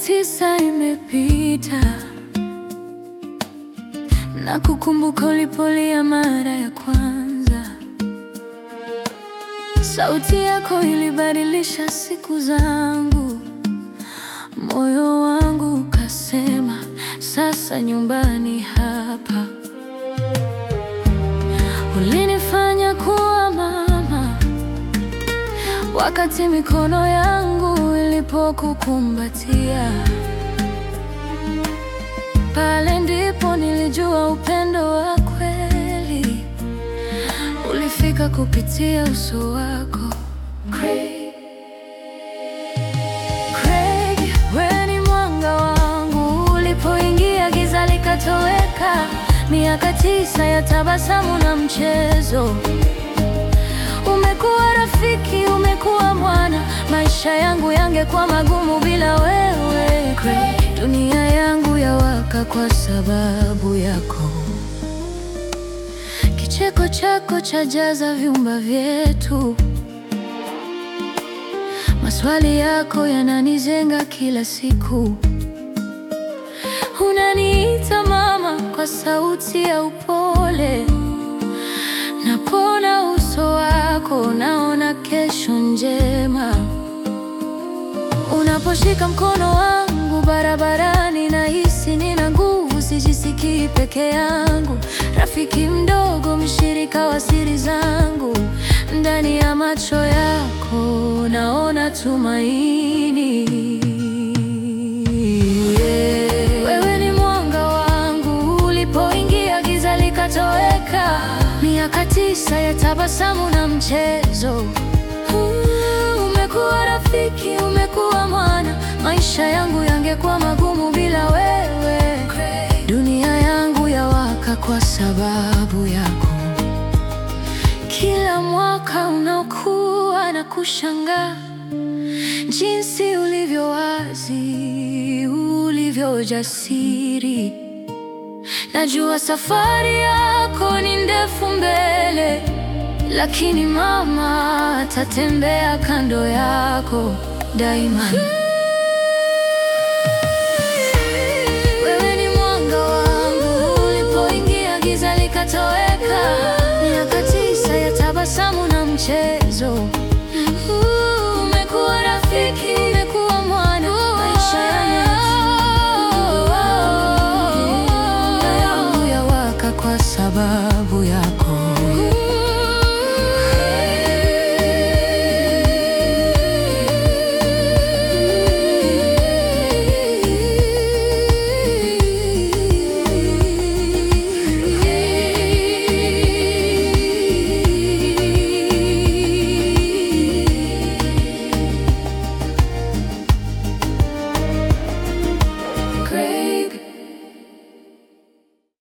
tisa imepita na kukumbuka ulipolia mara ya kwanza. Sauti yako ilibadilisha siku zangu, moyo wangu ukasema, sasa nyumbani hapa. Ulinifanya kuwa mama wakati mikono yangu ilipokukumbatia. Pale ndipo nilijua upendo wa kweli ulifika kupitia uso wako. Craig, Craig, wewe ni mwanga wangu, ulipoingia giza likatoweka. Miaka tisa ya tabasamu na mchezo, umekuwa rafiki, umekuwa mwana. Maisha yangu yangekuwa magumu bila wewe. Craig, dunia yangu yawaka kwa sababu yako. Kicheko chako chajaza vyumba vyetu, maswali yako yananizenga kila siku. Unaniita mama kwa sauti ya upole, napona uso wako, naona kesho njema. Unaposhika mkono wangu barabarani, nahisi nina nguvu, sijisikii peke yangu. Rafiki mdogo, mshirika wa siri zangu, ndani ya macho yako naona tumaini. Yeah. Wewe ni mwanga wangu, ulipoingia giza likatoweka. Miaka tisa ya tabasamu na mchezo Uh, Umekuwa rafiki, umekuwa mwana. Maisha yangu yangekuwa magumu bila wewe. Dunia yangu yawaka kwa sababu yako. Kila mwaka unaokuwa na kushangaa jinsi ulivyo wazi, ulivyo jasiri. Najua safari yako ni ndefu mbele, lakini mama atatembea kando yako daima.